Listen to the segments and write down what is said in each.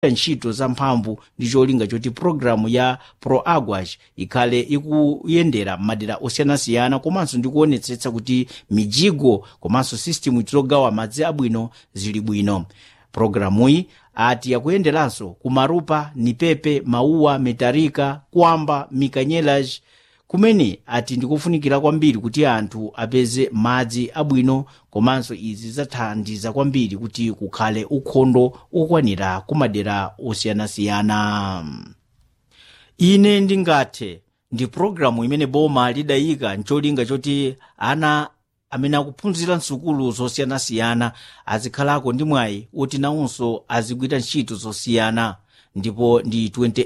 ntchito zamphamvu ndi cholinga choti pulogalamu ya proagwaj ikhale ikuyendera madera osiyanasiyana komanso ndi kuonetsetsa kuti mijigo komanso sistemu zogawa madzi abwino zili bwino pulogalamuyi ati yakuyenderanso kumarupa nipepe mauwa metarika kwamba mikanyelas kumene ati ndikufunikira kwambiri kuti anthu apeze madzi abwino komanso izi zidzathandiza kwambiri kuti kukhale ukhondo okwanira kumadera osiyanasiyana ine ndingathe ndi pulogalamu imene boma lidayika ncholinga choti ana amene akuphunzira msukulu zosiyanasiyana azikhalako ndi mwayi woti nawonso azigwira ntchito zosiyana ndipo ndi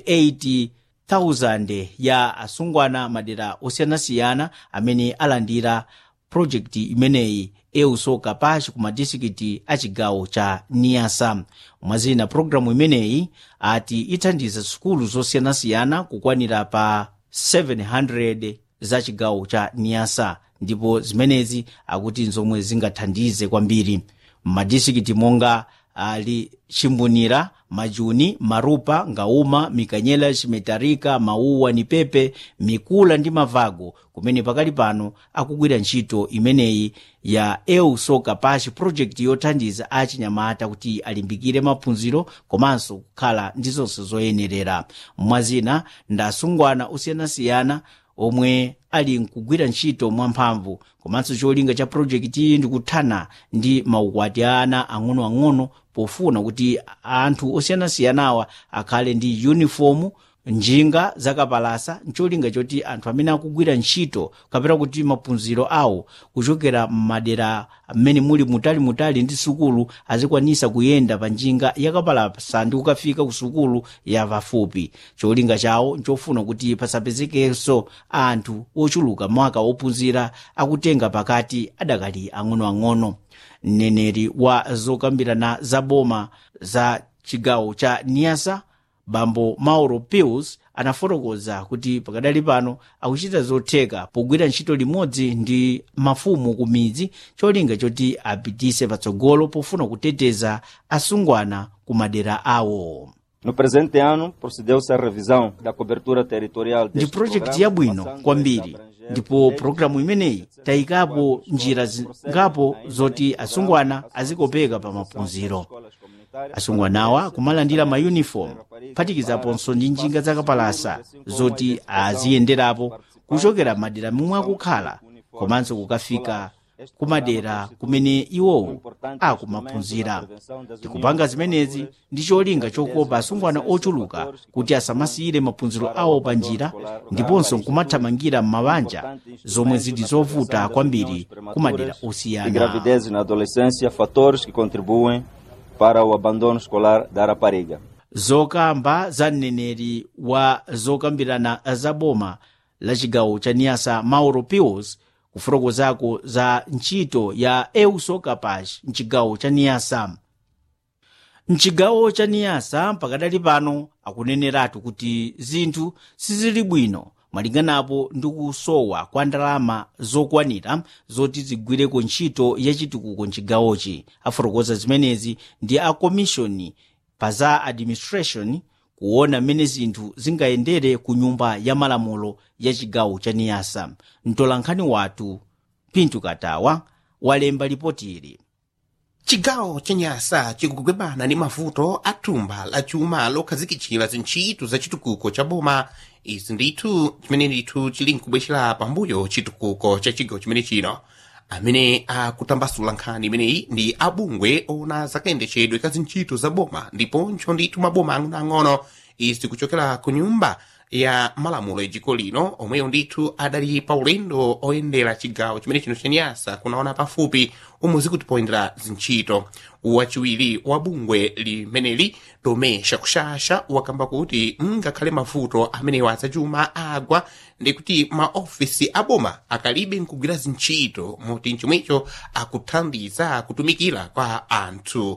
28,000 ya asungwana madera osiyanasiyana amene alandira projekti imeneyi eusoka pashi ku madistrikiti a chigawo cha niasa mwazina pulogalamu imeneyi ati ithandiza sukulu zosiyanasiyana kukwanira pa 700 za chigawo cha niasa ndipo zimenezi akuti nzomwe zingathandize kwambiri m'madistrikiti monga ali chimbunira majuni marupa ngauma mikanyelas metarika mauwa nipepe mikula ndi mavago kumene pakali pano akugwira ntchito imeneyi ya eusoka pashi project yothandiza achinyamata kuti alimbikire maphunziro komanso kukhala ndi zonse zoyenerera mwazina ndasungwana osiyanasiyana omwe ali nkugwira ntchito mwamphamvu komanso cholinga cha projekti iyi ndikuthana ndi maukwati a ana ang'onoang'ono pofuna kuti anthu osiyanasiyanawa akhale ndi uniform njinga zakapalasa ncholinga choti anthu amene akugwira ntchito kapena kuti maphunziro awo kuchokera m'madera mmene muli mutalimutali ndi sukulu azikwanisa kuyenda pa njinga yakapalasa ndi kukafika ku sukulu ya pafupi cholinga chawo nchofuna kuti pasapezekenso anthu ochuluka mwaka wophunzira akutenga pakati adakali ang'onoang'ono mneneri wa zokambirana za boma za chigawo cha niasa bambo mauro pius anafotokoza kuti pakadali pano akuchita zotheka pogwira ntchito limodzi ndi mafumu ku midzi cholinga choti apitise patsogolo pofuna kuteteza asungwana ku madera awo No presente ano, procedeu-se à revisão da cobertura territorial ndi deste projekti programa, yabwino passando kwambiri a abranger ndipo desde pulogalamu imeneyi tayikapo njira zingapo zoti asungwana azikopeka pa maphunziro asungwanawa kumalandira mayunifomu phatikizaponso ndi njinga zakapalasa zoti aziyenderapo kuchokera madera momwe akukhala komanso kukafika kumadera kumene iwowo akumaphunzira tikupanga zimenezi ndi cholinga chokopa asungwana ochuluka kuti asamasiyire maphunziro awo pa njira ndiponso nkumathamangira m'mabanja zomwe zili zovuta kwambiri kumadera de osiyana gravidez na adolescência, fatores que contribuem para o abandono escolar da rapariga. zokamba za mneneri wa zokambirana za boma la chigawo cha niasa mauro pius kufotokozako za ntchito ya eusoka pash mchigawo cha niasa mchigawo cha niyasa pakadali pano akuneneratu kuti zinthu sizili bwino malinganapo ndi kusowa kwa ndalama zokwanira zoti zigwireko ntchito yachitukuko mchigawochi afotokoza zimenezi ndi a komishoni pa za administration kuona mmene zinthu zingayendere ku nyumba ya malamulo ya chigawo cha niyasa mtolankhani wathu pintu katawa walemba lipotili chigawo cha nyasa chikugwebana ndi mavuto a thumba la chuma lokhazikitchira zintchito za chitukuko cha boma izi ndithu chimene ndithu chili nkubwecera pambuyo chitukuko cha chigawo chimene chino amene akutambasula nkhani imeneyi ndi abungwe ona zakayendetchedwe ka zintchito za boma ndiponso ndithu maboma ang'onoang'ono izi kuchokera ku nyumba ya malamulo ya dziko lino omweyo ndithu adali pa ulendo oyendera chigawo chimene chino cha nyasa kunaona pafupi omwe zikutipoyendera zintchito wachiwiri wa bungwe limeneli tomesha kushasha wakamba kuti ngakhale mavuto amenewa adzachuma agwa ndikuti maofisi aboma akalibe nkugwira zintchito moti chomwecho akuthandiza kutumikira kwa anthu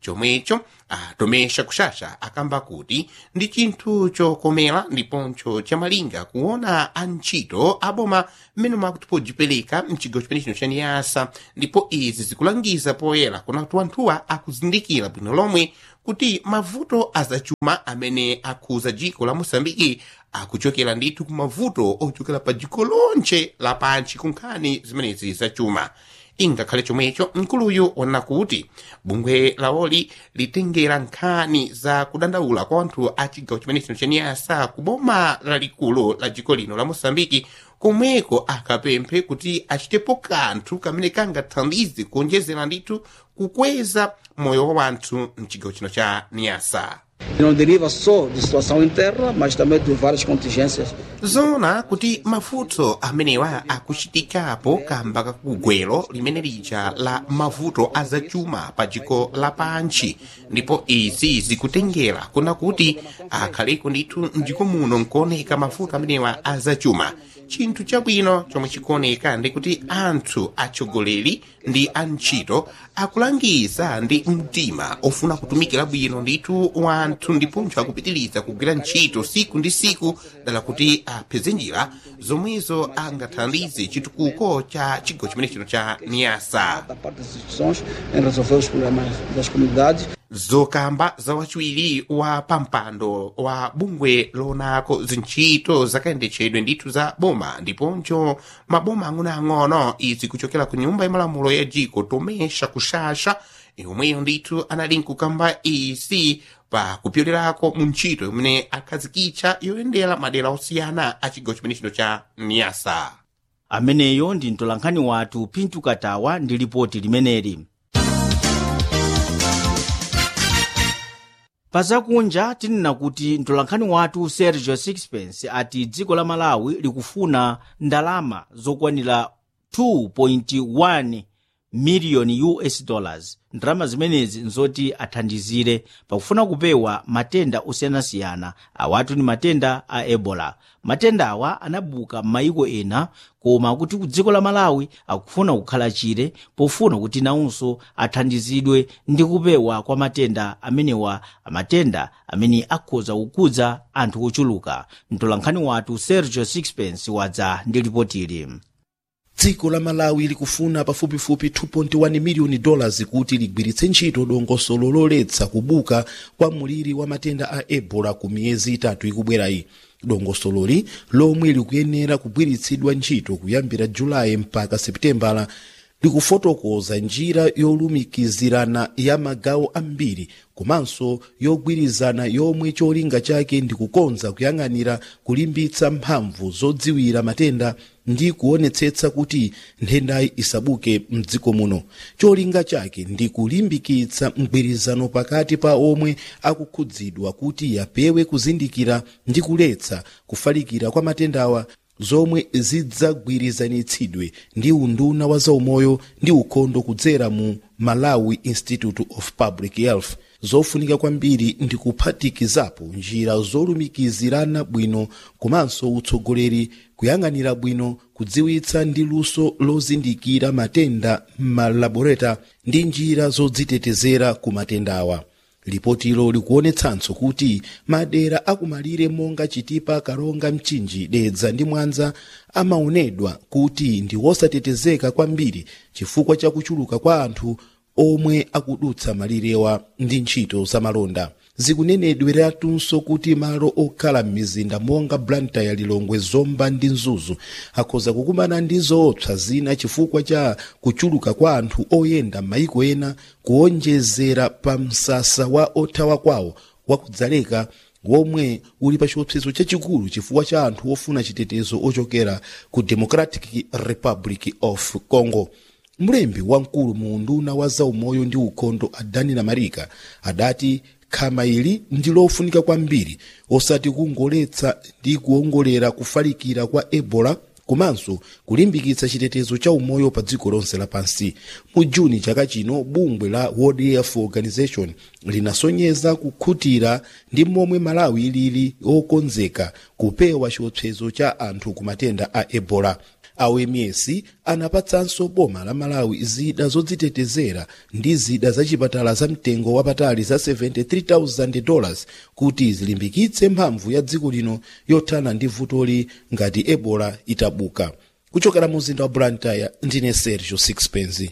chomwecho atomesha kushasha akamba kuti ndi chinthu chokomera ndiponso chamalinga kuona antchito aboma mmene mwakuti podzipereka mchigawo chimenecho cha niyasa ndipo izi zikulangiza poyera kuna kuti anthuwa akuzindikira bwino lomwe kuti mavuto azachuma amene akhuza dziko la mosambiki akuchokera ndithu ku mavuto ochokera pa dziko lonche lapanchi ku nkhani zimenezi zachuma ingakhale chomwecho mkuluyu wanena kuti bungwe lawoli litengera nkhani za kudandaula kwa anthu a chigawo chimenecho cha niyasa ku boma lalikulu la dziko lino la mosambiki komweko akapemphe kuti achitepo kanthu kamene kangathandize kuonjezera ndithu kukweza moyo wa wanthu mchigawo chino cha niyasa Não deriva só de situação interna, mas também de várias contingências. zona kuti mavuto amenewa akuchitikapo kamba kakugwero limene lija la mavuto azachuma pa dziko lapanchi ndipo izi zikutengera kuna kuti akhaleko ndithu mdziko muno nkuoneka mavuto amenewa azachuma chinthu chabwino chomwe chikuoneka ndi kuti anthu atsogoleri ndi antchito akulangiza ndi mtima ofuna kutumikira bwino ndithu wanthu ndiponso akupitiriza kugwira ntchito siku ndi siku dala kuti apeze njira zomwezo angathandize chitukuko cha chigawo chimene chino cha niyasa Da parte das instituições em resolver os problemas das comunidades. zokamba za wachiwiri wa pampando wa bungwe lonako zintchito zakayendetsedwe ndithu za boma ndiponso maboma ang'onoang'ono izi kuchokera ku nyumba yamalamulo ya dziko tomesha kushasha yomweyo ndithu anali nkukamba izi pa kupyolerako mu ntchito imene akhazikitsa yoyendera madera osiyana a chigawo chimene chino cha niyasa ameneyo ndi mtolankhani wathu pintu katawa ndi lipoti limeneli pazakunja tinena kuti mtolankhani wathu sergio sixpence ati dziko la malawi likufuna ndalama zokwanira 2.1 miliyoni us dollars ndalama zimenezi nzoti athandizire pakufuna kupewa matenda osiyanasiyana awatu ni matenda a ebola matenda awa anabuka m'mayiko ena koma kuti ku dziko la malawi akufuna kukhala chire pofuna kuti nawonso athandizidwe ndi kupewa kwa matenda amenewa amatenda amene akhoza kukudza anthu ochuluka mtolankhani wathu sergio sixpence wadza ndi lipotili dziko la malawi likufuna pafupifupi 2.1 miliyoni dollars kuti ligwiritse ntchito dongosolo loletsa kubuka kwa muliri wa matenda a ebola ku miyezi itatu ikubwerayi dongosololi lomwe likuyenera kugwiritsidwa ntchito kuyambira julayi mpaka seputembala likufotokoza njira yolumikizirana ya magawo ambiri komanso yogwirizana yomwe cholinga chake ndi kukonza kuyang'anira kulimbitsa mphamvu zodziwira matenda ndi kuonetsetsa kuti nthendayi isabuke mdziko muno cholinga chake ndi kulimbikitsa mgwirizano pakati pa omwe akukhudzidwa kuti yapewe kuzindikira ndi kuletsa kufalikira kwa matendawa zomwe zidzagwirizanitsidwe ndi unduna wa zaumoyo ndi ukhondo kudzera mu malawi institute of public health zofunika kwambiri ndi kuphatikizapo njira zolumikizirana bwino komanso utsogoleri kuyang'anira bwino kudziwitsa ndi luso lozindikira matenda m'malaboreta ndi njira zodzitetezera ku matendawa lipotilo likuonetsanso kuti madera akumalire monga chitipa karonga mchinji dedza ndi mwanza amaonedwa kuti ndi wosatetezeka kwambiri chifukwa cha kuchuluka kwa anthu omwe akudutsa malirewa ndi ntchito zamalonda zikunenedweratunso kuti malo okhala m'mizinda monga blantyre lilongwe zomba ndi mzuzu akhoza kukumana ndi zoopsa zina chifukwa cha kuchuluka kwa anthu oyenda m'mayiko ena kuonjezera pa msasa wa othawa kwawo wakudzaleka womwe uli pa chiopsezo chachikulu chifukwa cha anthu ofuna chitetezo ochokera ku democratic republic of congo mlembi wamkulu mu unduna wa zaumoyo ndi ukhondo adani namarika adati khama ili ndi lofunika kwambiri osati kungoletsa ndi kuongolera kufalikira kwa ebola komanso kulimbikitsa chitetezo cha umoyo pa dziko lonse lapansi mu juni chaka chino bungwe la world health organization linasonyeza kukhutira ndi momwe malawi lili okonzeka kupewa chiopsezo cha anthu ku matenda a ebola a oms anapatsanso boma la malawi zida zodzitetezera ndi zida zachipatala za mtengo wapatali za 73000 dollars kuti zilimbikitse mphamvu ya dziko lino yothana ndi vutoli ngati ebola itabuka kuchokera mu mzinda wa blantyre ndine sergio sixpence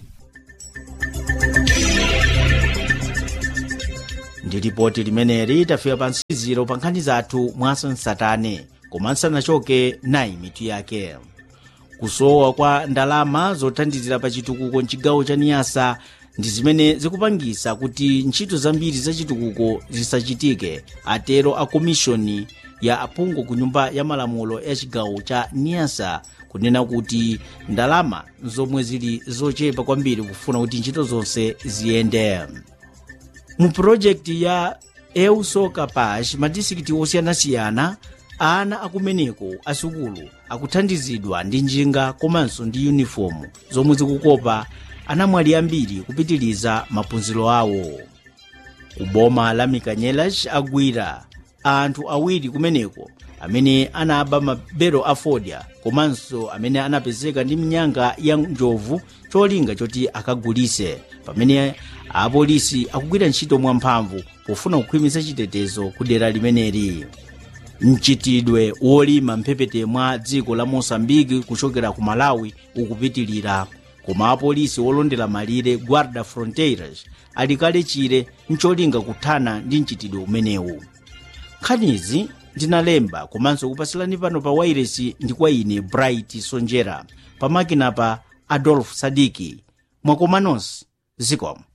ndi lipoti limeneli tafika pa nsiziro pa nkhani zathu mwasansatane koma nsanachoke nayi mitu yake kusowa kwa ndalama zothandizira pa chitukuko mchigawo cha niyasa ndi zimene zikupangisa kuti ntchito zambiri za chitukuko zisachitike atero a komishoni ya aphungu ku nyumba ya malamulo ya chigawo cha niyasa kunena kuti ndalama zomwe zili zochepa kwambiri kufuna kuti ntchito zonse ziyende mu purojekiti ya eusoka pash madistrikiti osiyanasiyana ana akumeneko asukulu akuthandizidwa ndi njinga komanso ndi yunifomu zomwe zikukopa anamwali ambiri kupitiliza maphunziro awo ku boma la mikanyelas agwira anthu awiri kumeneko amene anaba mabero a fodya komanso amene anapezeka ndi mnyanga ya njovu cholinga choti akagulise pamene apolisi akugwira ntchito mwamphamvu pofuna kukhwimitsa chitetezo ku dera limeneli mchitidwe wolima mphepete mwa dziko la mosambiki kuchokera ku malawi ukupitilira koma apolisi olondera malire guarda fronteiras ali kale chire mcholinga kuthana ndi mchitidwe umenewu nkhanizi ndinalemba komanso kupasilani pano pa wairesi ndi kwa ine bright sonjera pamakina pa adolf sadiki mwakomanonse zikomo